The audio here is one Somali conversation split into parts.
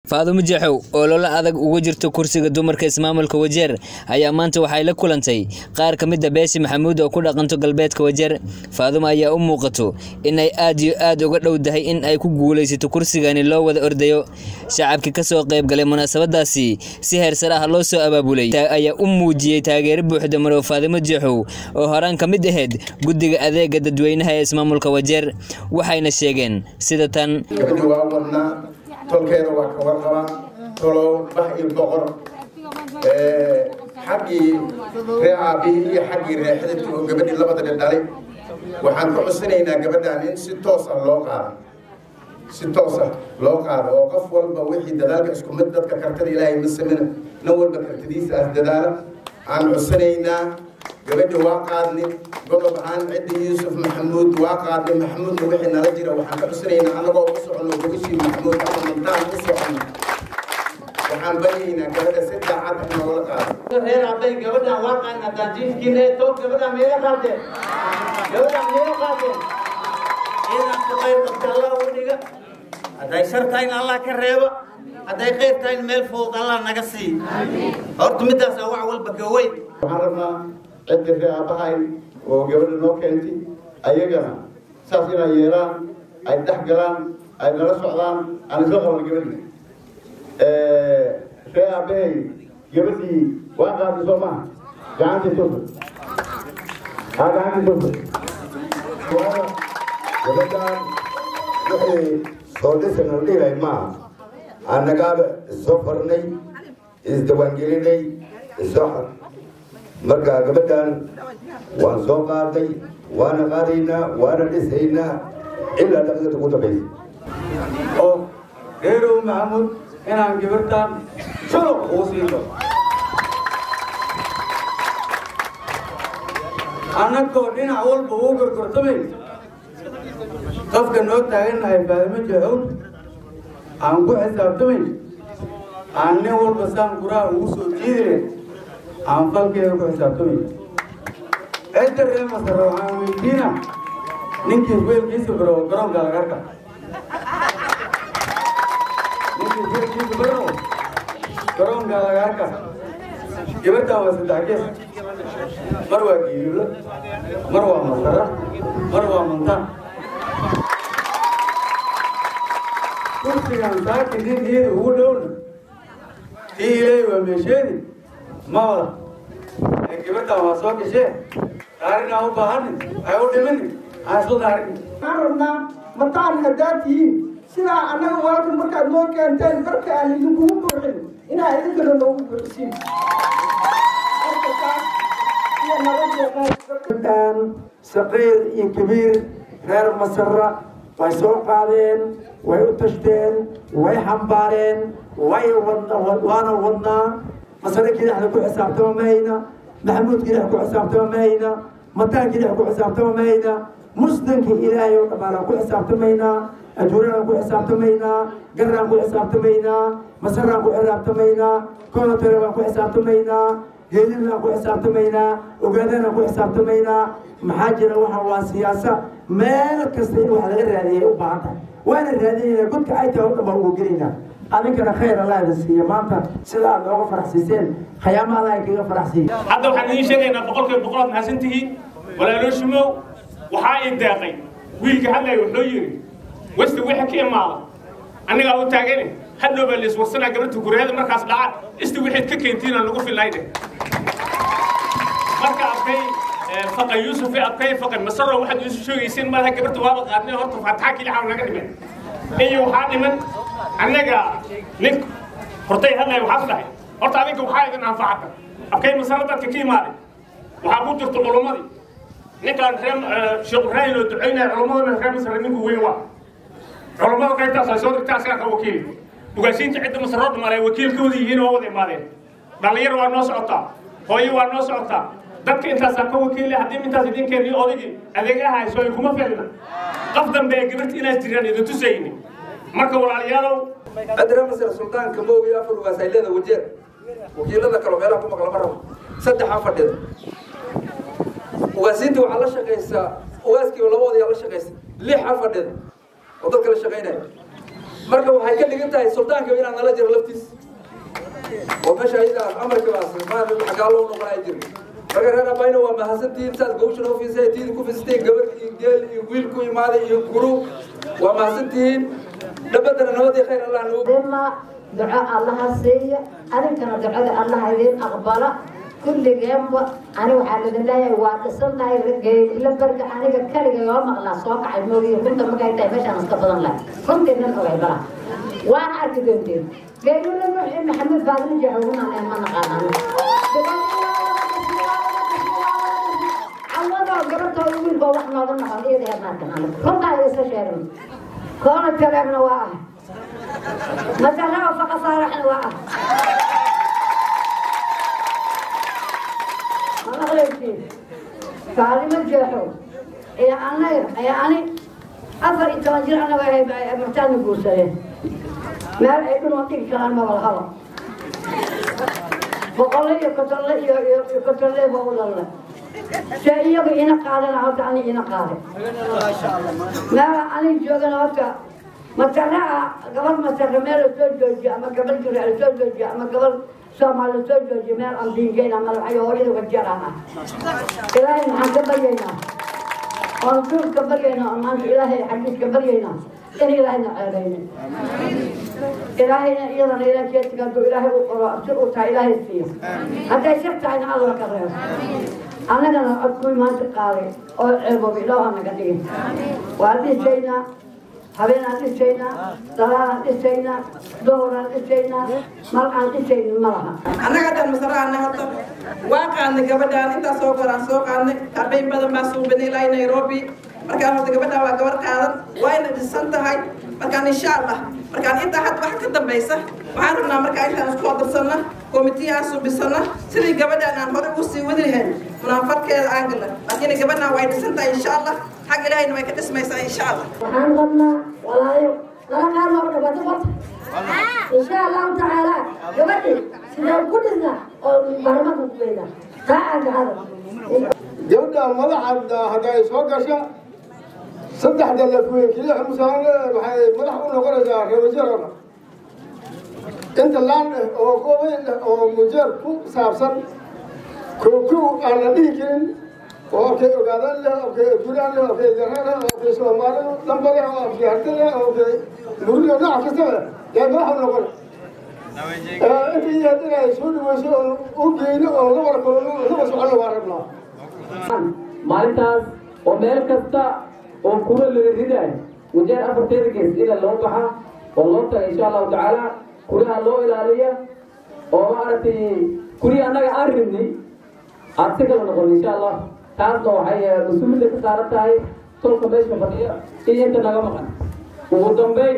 faadumo jeexow oo loola adag uga jirto kursiga dumarka ismaamulka wajeer ayaa maanta waxay la kulantay qaar ka mid a beeshi maxamuud oo ku dhaqanto galbeedka wajeer faadumo ayaa u muuqato inay aad iyo aad uga dhowdahay in ay ku guulaysato kursigani loo wada ordayo shacabkii kasoo qayb galay munaasabadaasi si heersar ah loo soo abaabulay ayaa u muujiyey taageero buuxda marow faadumo jeexow oo horaan ka mid ahayd guddiga adeega dadweynaha ee ismaamulka wajeer waxayna sheegeen sida tan gabadhi waa wadnaa tolkeeda waa ka warqabaa tolow bax iyo boqor xaggii ree aabihii iyo xaggii ree xididkii oo gabadhii labadana dhalay waxaan ka cusanaynaa gabadhan in si toos ah loo qaado si toos ah loo qaado oo qof walba wixii dadaalka isku mid dadka kartada ilaahay ma samina nin walba kartadiisa as dadaala aan cusanaynaa gabadhi waa qaadni godob ahaan ciddi yuusuf maxamuud waa qaadni maxamuudna wixii nala jira waxaan ka cusanaynaa annagoo u socono gogashii maxamuud ama mantaan u socono waxaan baryaynaa gabadha si daacad ah noola qaado reer hadday gabadhan waa qaan haddaan jiifkiina to gabadhan meega qaadeen gabadhan meega qaadeen inaan ku qayb qabta allah u dhiga hadday shar tahay in allah ka reeba hadday qayr tahay in meel fudud allah naga sii horta midaas wax walba ka weyn waxaan rabnaa ciddi ree aabbahay oo gabadha noo keentay ayagana saas inay yeelaan ay dhex galaan ay nala socdaan aan isla qaban gabadhii ree aabbahay gabadhii waa qaatay soo maha gacantii tufa haa gacantii tufa waana gabadhaan wixii soo dhisan la dhihilahay maaha annagaaba isoo farnay isdawaangelinay isoo xar marka gabadhan waan soo qaaday waana qaadaynaa waana dhisaynaa ilaa dhaqdada ugu dambaysa oo reerow maxamuud inaan gabartan shuruq ugu siino annagoo dhinac walba ugu gorgortamay qofka noo taagannahay faadimo jeexown aan ku xisaabtamay aan nin walba saan guraha ugu soo jiidine aan falkeeda ku xisaabtamay cidda ree masare waxaan weydiina ninkii weelkiisa baro garoonka lagarka ninkii weelkiisa baro garoonka lagarka gabadhan waa saddex gees mar waa giirilo mar waa masara mar waa mantaan kursigan saaka ninkeeda ugu dhowna tii ilaahay waa meesheedi ma wada gabadhan waa soo gashee daarin aan u baahani ay u dhimini aan isla daarin waxaan rabnaa mataan haddaad tihiin sidaa annaga walka markaad noo keenteen barka aan idinkugu buuxin inaa idinkana noogu buuxisiin saqiir iyo kabiir reer masara way soo qaadeen way u tashteen way xambaareen way waana wadnaa masare kidaxda ku xisaabtama mahayna maxamuud kidax ku xisaabtama mahayna mataan kidax ku xisaabtama mahayna muslimka ilaahay oo dhammaanaan ku xisaabtamaynaa ajuuraan ku xisaabtamaynaa garaan ku xisaabtamaynaa masaraan ku xisaabtamaynaa konotere baan ku xisaabtamaynaa geedinaan ku xisaabtamaynaa ogaadaan ku xisaabtamaynaa maxaa jira waxa waa siyaasa meel kasta in wax laga raadiyay u baahan tahay waana raadinayna godka ay tahay o dhan baa ugu gelaynaa adinkana khayr allah idin siiya maanta sida aad nooga faraxsiiseen khayaama allah kaga faraxsiiya hadda waxaan idiin sheegaynaa boqolkiiba boqol aad mahadsan tihiin walaalo shumow waxaa ii deeqay wiilka hadlaya wuxuu yidhi westi wixii ka imaada annagaa u taagane hadhow baa laiswarsanaa gabadha gureeda markaas dhaca isti wixiid ka keentiinaan lagu filnayde marka arkay faqa yuusuf arkay faqa masaro waxaad isu sheegaysiin malaha gabadha waaba qaadnay horta faataxa kilixaa naga dhiman iyo waxaa dhiman annaga nin hortay hadlaya waxaas dhahay horta adinka waxaa idin anfacata arkay masaro dadka ka imaaday waxaa ku jirta culummadii ninkaan reer sheekh ibraahim oo ducaynaya culummadana reer masare ninku weyn waa culummada qaybtaas ay soo dirtaa asagaa ka wakiili ugaasiinta cidda masaroo dhamaanay wakiilkooda yihiin oo wada imaadeen dhallinyar waa noo socotaa hooyo waa noo socotaa dadka intaasaa ka wakiili haddii intaas idinkeeni odagii adeegaha hayso ay kuma filna qof dambe ee gabarta inaad jiraan idin tusayni marka walaalayaalow adra masar suldaanka moogi afar ugaas ay leeda wajeer wakiilada kale meelaha ku maqla ma rabo saddexaa fadhida ugaasiinta waxaa la shaqaysaa ugaaskiiba labadooda yaa la shaqaysa lixa fadhida oo dadka la shaqaynaya marka waxay ka dhigan tahay suldaanka inaan nala jiro laftiis oo meesha ayada amarkaas xagaa loo noqonaya jira marka reer abayna waa mahadsantihiin saad gowshan u fiisay tiidi ku fiisteen gabar iyo geel iyo wiil ku imaaday iyo guru waa mahadsantihiin dhabbadana nabadii khayr allah nagu bima duco allaha siiya adinkana ducada allaha idin aqbala kulligeenba ani waxaa idin leeyahay waa dhisantahay geela barga aniga kaliga yoo maqlaa soo kacay moogiyo runta markay tahay meeshaan iska badan lahay runtiinan ogay bala waan arki doonteen geelula nuuxi maxamed faadil jaxugunaan ma naqaanaan cawadoo gabadhooda wiilkoo wax nooga noqon iyada heernaarkan runtaa isa sheegan koona kaleebna waa ah masarao faqa saaraxna waa ah maqlaysiin faalimo jeexo iyo anaga iyo ani afar iyo toban jir anaga ahay martaadna guursadeen meel ay dhunoo dhigi karaan maba lahaba boqolle iyo kotolle iyo iyo kotolle ba u dhalle se iyaga ina qaadana horta ani ina qaaday meela anig joogana horta masaraha gabal masare meel la soo joojiyo ama gabal jira la soo joojiyo ama gabal soomaal la soo joojiyo meel aan diingeyn ama laxayo hooyada wajeeraan ah ilaahay maxaan ka baryaynaa oon duurka baryaynaa oon maanta ilaahay xadiiska baryaynaa in ilaahayna ceebaynin ilaahayna iyadana ilaa jeedka hadduu ilaahay u qoro si uu tahay ilaahay siiyo hadday shar tahayna alla ka reebo annagana codkuwii maanta qaaday oo ceeboobi ilaaha naga dhigin waa dhisaynaa habeenaan dhisaynaa dalaalaan dhisaynaa dooraan dhisaynaa mal aan dhisaynin ma laha annaga hadaan masaraana horta waa qaadnay gabadhaan intaas soo koraan soo qaadnay arbayn badan baa suubinay ilaa nairobi markaan horta gabadhaan waa gabar qaadan wayna dhisan tahay markaan insha allah markaan intaa had wax ka dambaysa waxaan rabnaa markaa intaan isku hodarsanna komitiyaha subisana sidii gabadhaan aan hore ugu sii wadi lahayn munaafadkeeda aan galna laakiin gabadhaan way dhisan tahay insha allah xag ilaahayna way ka dhismaysaa insha allah waxaan rabnaa walaayo lala qaad looga dhawaado barta insha allahu tacaala gabadhi sidaan ku dhisna oo barmada kuweyna taa aan gacada gabadha madaxa hadday soo gasha saddexda lafweyn keliya musaale waxay madax u noqonaysaa reebajarana inta laan eh oo qobayn eh oo mujeer ku saabsan kookow aan la dhihi karin oo arkay ogaadaan leh arkay gulaan leh arkay daraan leh arkay soomaali damba leh oo arkay harti leh oo arkay murida nooc kasta leh yaa madax u noqon inta iyo haddii ay soo dhaweyso oo u geyno oo la wada kulano laba socono waa rabnaa maalintaas oo meel kasta oo kura laga ridaay wajeer afarteeda gees ila loo baxa oo loo taga insha allahu tacaala kuriha loo ilaaliya oo maaragtay kurihi annaga aan ribnay aad si kala noqon insha allah taasna waxay mas-uuliyadda ka saaran tahay tolka meesha fadhiya iyo inta naga maqan ugu dambeyn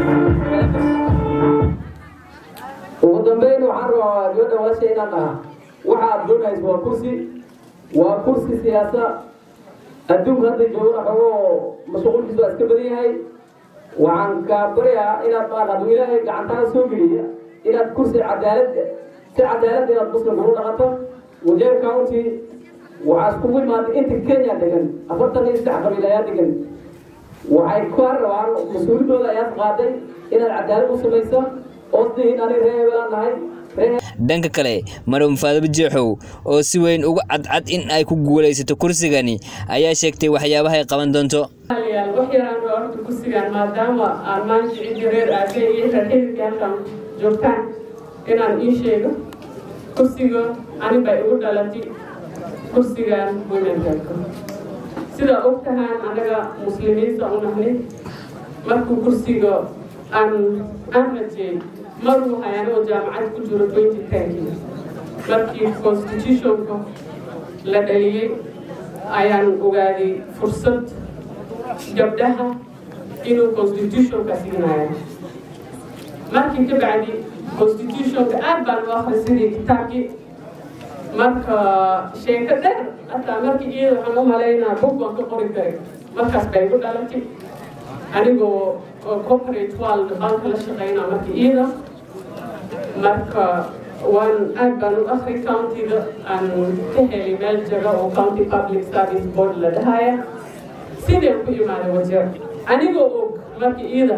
ugu dambeyn waxaan rabaa gabadha walasha inaan dhaha waxa aad doonaysa waa kursi waa kursi siyaasa adduunka hadda joogana xogoo mashquulkiisa waa iska badan yahay waxaan kaa baryaa inaad maan hadduu ilaahay gacantaada soo geliya inaad kursi cadaalad si cadaalad inaad muslim ugu dhaqato wajeer county waxaa iskugu imaatay inta kenya degan afartan iyo saddex qabiil ayaa degan waxay kaa rabaan mas-uuliyadooda ayaad qaaday inaad cadaalad u samayso oo sidiin ani reebelaan nahay dhanka kale marow faadaba jeexow oo si weyn uga cadcad in ay ku guulaysato kursigani ayaa sheegtay waxyaabaha ay qaban doonto wax yaraan horta kursigan maadaama aan maanta cidii reer aage iyo reer xididka halkan joogtaan inaan ii sheego kursiga anibay igu dhalatay kursigan womenka sida og tahaan anaga muslimiinta u nahnay markuu kursiga aan aan rajey maruu hayaanoo jaamacad ku jiro twenty tenki markii constitutionka la dhaliyey ayaan ogaaday fursad gabdhaha inuu constitutionka siinayo markii ka bacdi constitutionka aad baan u akhrisidii kitaabkii marka sheeko dheer hataa markii iyada waxaan u malaynaa bug baan ka qori karay markaas bay igu dhalatay anigoo corporate world banka la shaqeynaa markii iyada marka waan aad baan u akhri countiga aan ka helay meel jaga oo county public service board la dhahaya sideen ku imaaday wajeer anigoo og markii iyada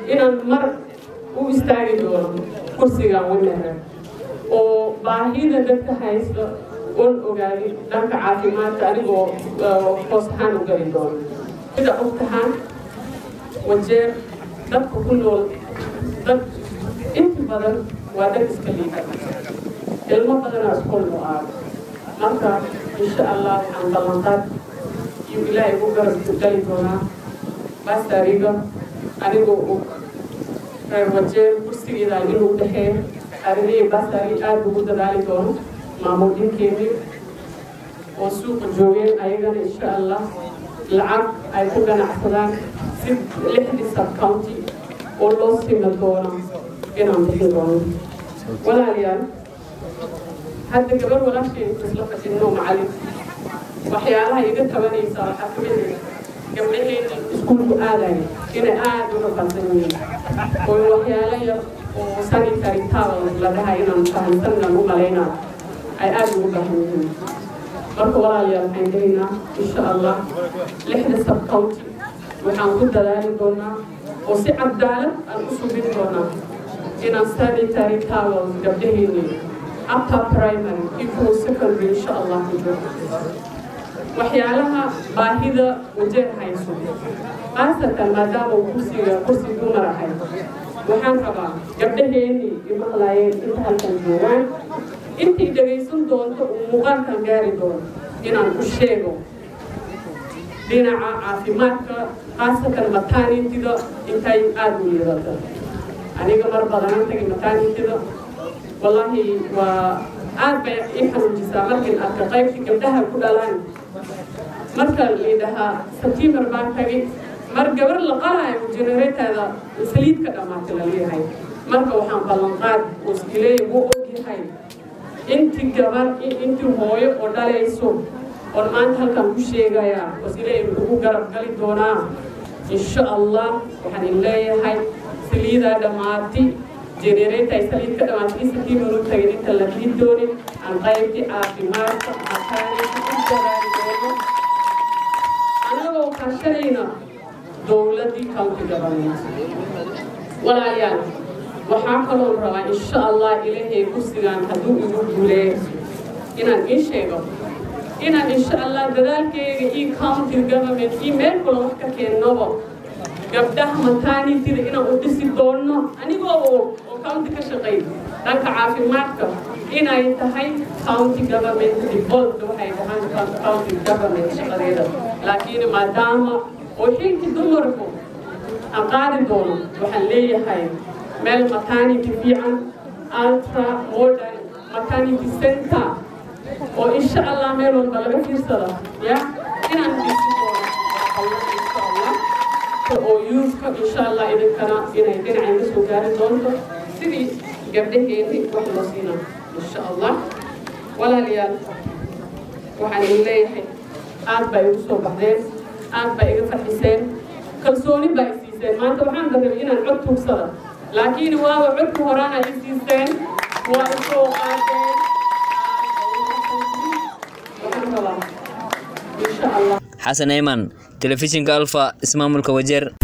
inaan mar u istaagi doono kursigan winare oo baahida dadka haysta oon ogaadi dhanka caafimaadka anigoo hoos ahaan u geli doono sida ogtahaan wajeer dadka ku nool dad inta badan waa dad iska liida ilmo badanaa iskol u aado marka insha allah waxaan ballanqaad iyo ilaahay ku garab gali doonaa baastariga anigoo og reer wajeer kursigeeda inuu dhexeeyo arrimihii baastari aada ugu dadaali doono maamuudinkeedii oo suuqa joogeen ayagana insha allah lacag ay ku ganacsadaan si lixdii sub county oo loo sima doono inaan bixin doono walaalayaal hadda gabar walaashay isla fadhinno macalin waxyaalaha iga tabanaysa waxaa ka mid ah gabdhaheena iskuulku aadaya inay aada uga qaldan yihiin oo waxyaalo yar oo sanitary towel la dhahay inaan fahamsan inaan u malaynaa ay aada ugu baahan yihiin marka walaalayaal waxaan lehaynaa insha allah lixda sub county waxaan ku dadaali doonaa oo si cadaalad aan u subin doonaa inaan sanitary towel gabdhaheeni upper primary equal secondary insha allah ku jiro waxyaalaha baahida wajeer hayso khaasatan maadaama uu kursiga kursi dumar ahay waxaan rabaa gabdhaheeni imaqlaayeen inta halkan joogaan intii dhagaysan doonto uu muuqaalkan gaari doono inaan ku sheego dhinaca caafimaadka khaasatan maternitida intay aada u liidata aniga mar badanaan tagay maternitida wallaahi waa aad bay ii xanuujisaa markin arka qaybtii gabdhaha ku dhalaan marka liidhahaa september baan tagay mar gabar la qalaayo genereetada saliid ka dhamaatay la leeyahay marka waxaan ballanqaad oo iskileey wuu ogyahay intii gabar intii hooyo oo dhalayso oon maanta halkan ku sheegayaa oo iskileey ugu garab gali doonaa insha allah waxaan in leeyahay saliidaa dhammaatay genereeta ay saliid ka dhamaatay september u tagay inta la rii doonin aan qaybtii caafimaadka makaanaysa u dadaali doono anagoo kaashanayna dowladdii county government walaalayaal waxaa kaloo rabaa insha allah ilaahay kursigan hadduu igu guuleeyo inaan ii sheego inaan insha allah dadaalkeyga io county government io meel kula wax ka keennoba gabdhaha maternitida inaan u dhisi doono anigoo og oo county ka shaqeey dhanka caafimaadka inay tahay county government default waxay dhahaan county government shaqadeeda laakiin maadaama oo xilkii dumarku aan qaadi doono waxaan leeyahay meel maternity fiican ultra modern maternity center oo insha allah meel walba laga fiirsada ya inaan dhisi doono insha allah oo youthka insha allah idinkana inay dhinacay ka soo gaari doonto sidii gabdhaheeni wax loo siina insha allah walaalayaal waxaan idin leeyahay aad baa igu soo baxdeen aad baa iga farxiseen kalsooni baa i siiseen maanta waxaan darabay inaan cod tuugsada laakiin waaba codka horaana i siiseen waa isoo qaadeen waxaan rabaa insha allah xasan eyman telefishinka alfa ismaamulka wajeer